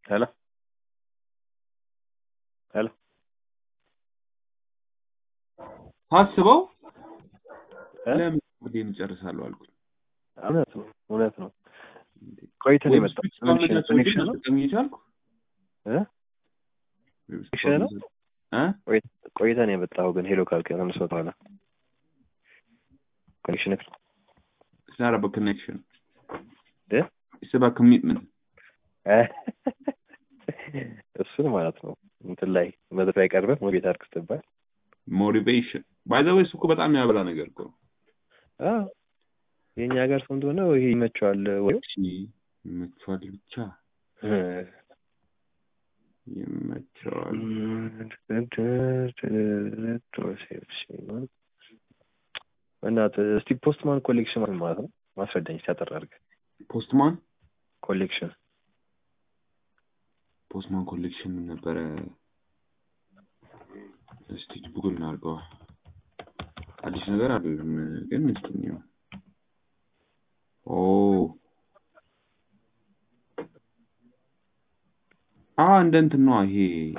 Hello? ሄሎ ሳስበው እ? ለምን ጌም እጨርሳለሁ አልኩኝ። እውነት ነው እውነት ነው። ቆይተን ዌብ የመጣው ስፒች ኮሚኒኬሽን ኮኔክሽን ነው መጠቀም እየቻልኩ እ? ዌብ ስፒች ኮኔክሽን ነው? እ? ቆይተን የመጣው ግን ሄሎ ካልክ ከአምስት ሰው በኋላ ኮኔክሽን It's not about connection. እ? It's about commitment. እሱን ማለት ነው እንትን ላይ መድረክ ላይ ቀርበህ ሞቤት አድርግ ስትባል ሞቲቬሽን ባይ ዘ ወይ እሱ እኮ በጣም የሚያበላ ነገር እኮ ነው። አዎ የእኛ ሀገር ሰው እንደሆነ ይሄ ይመቸዋል ወይ እሺ ይመቸዋል ብቻ ይመቸዋል። እናትህ እስቲ ፖስትማን ኮሌክሽን ማለት ማለት ነው ማስረዳኝ ሲያጠር አድርገህ ፖስትማን ኮሌክሽን ፖስትማን ኮሌክሽን ምን ነበረ? እስቲ ጉግል እናድርገዋ። አዲስ ነገር አይደለም ግን እስቲ እንየው። ኦ አ እንደ እንትን ነው ይሄ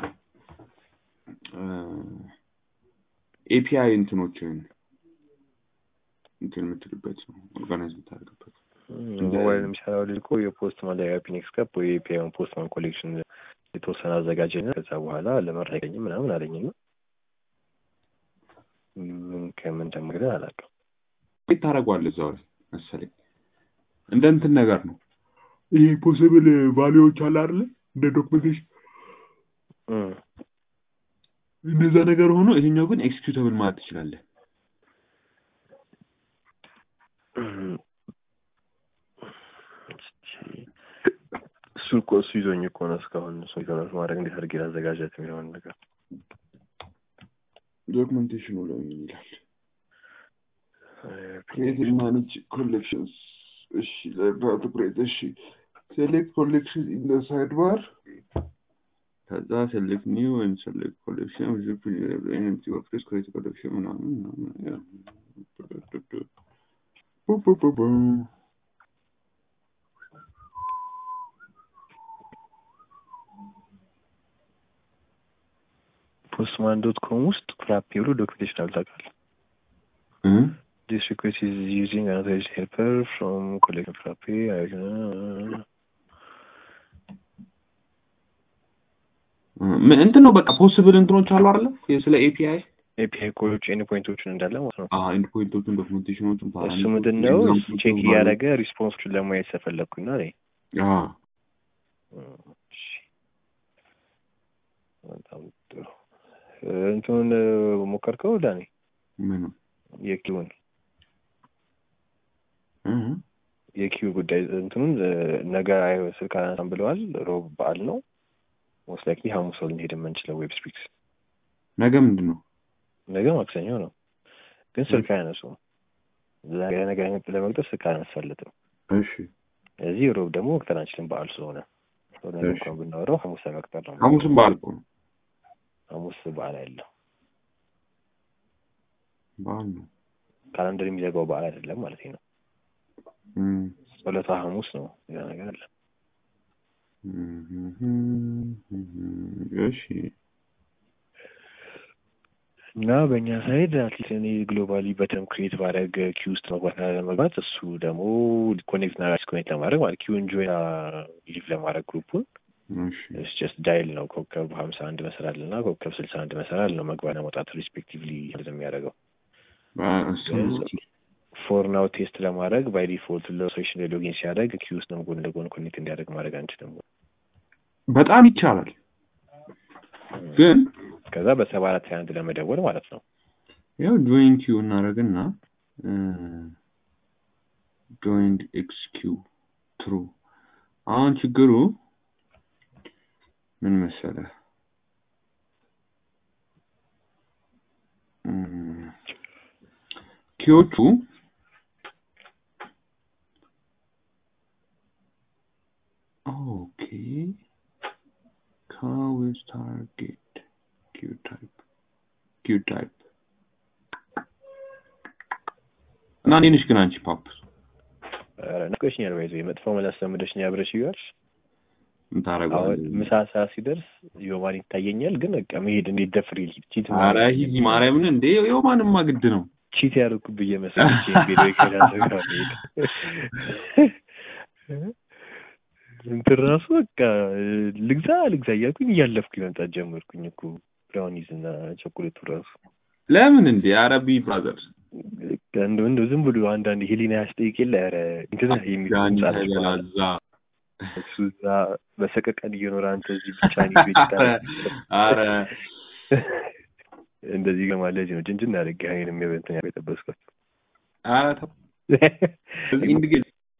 ኤፒአይ እንትኖችን እንትን የምትልበት ነው ኦርጋናይዝ የምታደርግበት ሞባይል የሚሰራው ልጅ እኮ የፖስትማን ላይ ፒኒክስ ካፕ ወይ የፒያን ፖስትማን ኮሌክሽን የተወሰነ አዘጋጀና ከዛ በኋላ ለመረገኝ ምናምን አለኝና ምን ከምን እንደምግደ አላውቅም። ቤት ታደርገዋለህ እዛው ላይ መሰለኝ እንደ እንትን ነገር ነው ይሄ ፖሲብል ቫሊዎች አለ አይደለ እንደ ዶክመንቴሽን እም፣ እነዛ ነገር ሆኖ ይሄኛው ግን ኤክስኪዩተብል ማለት ትችላለህ እም፣ እሱ እኮ እሱ ይዞኝ እኮ ነው እስካሁን እሱ ኢንተርኔት ማድረግ እንዴት አድርጌ ላዘጋጀት የሚለውን ነገር ዶክመንቴሽኑ ላይ ምን ይላል ክሬት ማኔጅ ኮሌክሽንስ እሺ ለዳታ ክሬት እሺ ሴሌክት ኮሌክሽን ኢን ዘ ሳይድ ባር ከዛ ሴሌክት ኒው ኤንድ ሴሌክት ኮሌክሽን ዊዝ ኤምቲ ወርክስ ክሬት ኮሌክሽን ምናምን ምናምን ያ ቡ ቡ ቡ ቡ ፖስትማን ዶት ኮም ውስጥ ፍራፔ ብሎ ዶክሜንቴሽን አለ ታውቃለህ? እ This request is using another helper from collecting frappe. ምን እንትን ነው በቃ ፖሲብል እንትኖች አሉ አይደለ ስለ ኤፒአይ ኤፒአይ ኮዶች ኤንድ ፖይንቶችን እንዳለ ማለት ነው። ኤንድ ፖይንቶችን ዶክመንቴሽኖችን እሱ ምንድን ነው ቼክ እያደረገ ሪስፖንሶችን ለማየት ስለፈለግኩኝ ነው። እኔ እሺ፣ በጣም ጥሩ። እንትኑን ሞከርከው ዳኔ? ምን የኪውን የኪው ጉዳይ እንትኑን ነገ አይ- ስልክ አነሳም ብለዋል። ሮብ በዓል ነው። ሞስት ላይክሊ ሐሙስ ነው ልንሄድ የምንችለው ዌብ ስፒክስ። ነገ ምንድን ነው ነገ ማክሰኞ ነው፣ ግን ስልክ አያነሱም። ዛሬ ነገ ለመቅጠር ስልክ አያነሳለትም። እሺ እዚህ ሮብ ደግሞ መቅጠር አንችልም በዓል ስለሆነ ነገ እሺ። እንኳን ብናወራው ሐሙስ ለመቅጠር ነው። ሐሙስም በዓል እኮ ነው ሐሙስ በዓል አይደለም። በዓል ነው ካላንደር የሚዘጋው በዓል አይደለም ማለት ነው። እም፣ ጸሎታ ሐሙስ ነው። ያ ነገር አለ። እሺ እና በእኛ ሳይድ አትሊስት እኔ ግሎባሊ በተም ክሬት ባደረግ ኪው ውስጥ መግባት እና ለመግባት እሱ ደግሞ ኮኔክት እና ዲስኮኔክት ለማድረግ ማለት ኪው እንጆይ ሊቭ ለማድረግ ግሩፑን እሺ ጀስት ዳይል ነው ኮከብ ሀምሳ አንድ መሰላል እና ኮከብ ስልሳ አንድ መሰላል ነው መግባት መውጣት ሪስፔክቲቭሊ የሚያደርገው ፎር ናው ቴስት ለማድረግ ባይ ዲፎልት ለሶሽን ሎጊን ሲያደርግ ኪው ውስጥ ነው ጎን ለጎን ኮኔክት እንዲያደርግ ማድረግ አንችልም። በጣም ይቻላል ግን ከዛ በሰባ አራት ሀያ አንድ ለመደወል ማለት ነው። ያው ጆይን ኪው እናደርግና ጆይንድ ኤክስ ኪው ትሩ አሁን ችግሩ ምን መሰለህ እም፣ ኪዎቹ ኦኬ ካዊዝ ታርጌት ኪው ታይፕ ኪው ታይፕ እና እንዴት ነሽ ግን አንቺ ፓፕ ኧረ ነቀሽኛል። ባይዘ መጥፎ መላስ ለምደሽኛ ብለሽ ይዋልሽ ምን ታደርገዋለህ? አሁን ምሳ ሰዓት ሲደርስ ዮማን ይታየኛል፣ ግን በቃ መሄድ እንዴት ደፍሬ ልሂድ? ቺት ኧረ ሂጂ ማርያምን እንዴ የማንማ ግድ ነው። ቺት ያደረኩት ብዬ መሰለኝ ቢሮ ከራሱ ጋር መሄድ እንትን ራሱ በቃ ልግዛ ልግዛ እያልኩኝ እያለፍኩኝ መምጣት ጀመርኩኝ እኮ ብራውኒዝ እና ቸኮሌቱ ራሱ ለምን እንዴ አረቢ ብራዘር እንደው እንደው ዝም ብሎ አንዳንድ ሄሊና ያስጠይቅ የለ ኧረ እንትን የሚል ጃኒ ህንጻ ነች በኋላ ተበላዛ እሱ እዛ በሰቀቀን እየኖረ አንተ እዚህ ብቻ ቤት አረ እንደዚህ ገማ ለዚህ ነው ጅንጅን አድርጌ አይንም የበንትን ያበጠበስኳት አረ ተው እዚህ እንድገል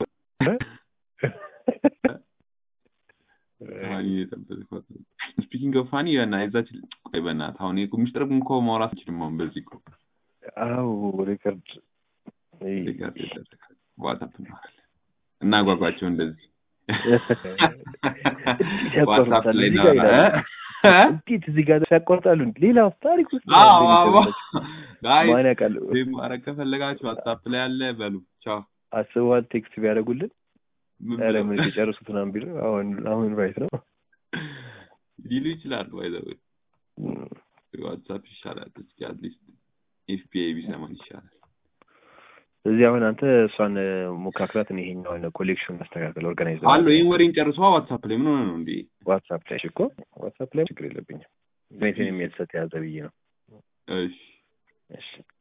ፋኒ የጠበቅኳት ስፒኪንግ ኦፍ ፋኒ እና የዛች ቆይ በእናትህ አሁን እኮ ሚስጥር እኮ ማውራት አንችልም አሁን በዚህ እኮ አው ሪከርድ ሪከርድ ይደረጋል ዋትሳፕ እናወራለን እና ጓጓቸው እንደዚህ ዋትሳፕ ላይ እናወራ እንዴት እዚህ ጋር ያቋርጣሉ? ሌላ ታሪክ ውስጥ አዎ አዎ ጋይ ማን ያውቃል? ማድረግ ከፈለጋችሁ ዋትሳፕ ላይ አለ በሉ ቻው አስበዋል ቴክስት ቢያደርጉልን ምን ኧረ ብለው ምን የጨርሱት ምናምን ቢሉ አሁን አሁን ራይት ነው ሊሉ ይችላሉ ባይዘው ዋትሳፕ ይሻላል እስኪ አትሊስት ኤፍቢአይ ቢሰማን ይሻላል እዚህ አሁን አንተ እሷን ሞካክራት እኔ ይሄኛውን ኮሌክሽን ማስተካከል ኦርጋናይዝ አሎ ይህን ወሬን ጨርሷ ዋትሳፕ ላይ ምን ሆነ ነው እንዴ ዋትሳፕ ላይ እኮ ዋትሳፕ ላይ ችግር የለብኝም ሁኔታን የሚያልሰት የያዘ ብዬ ነው እሺ እሺ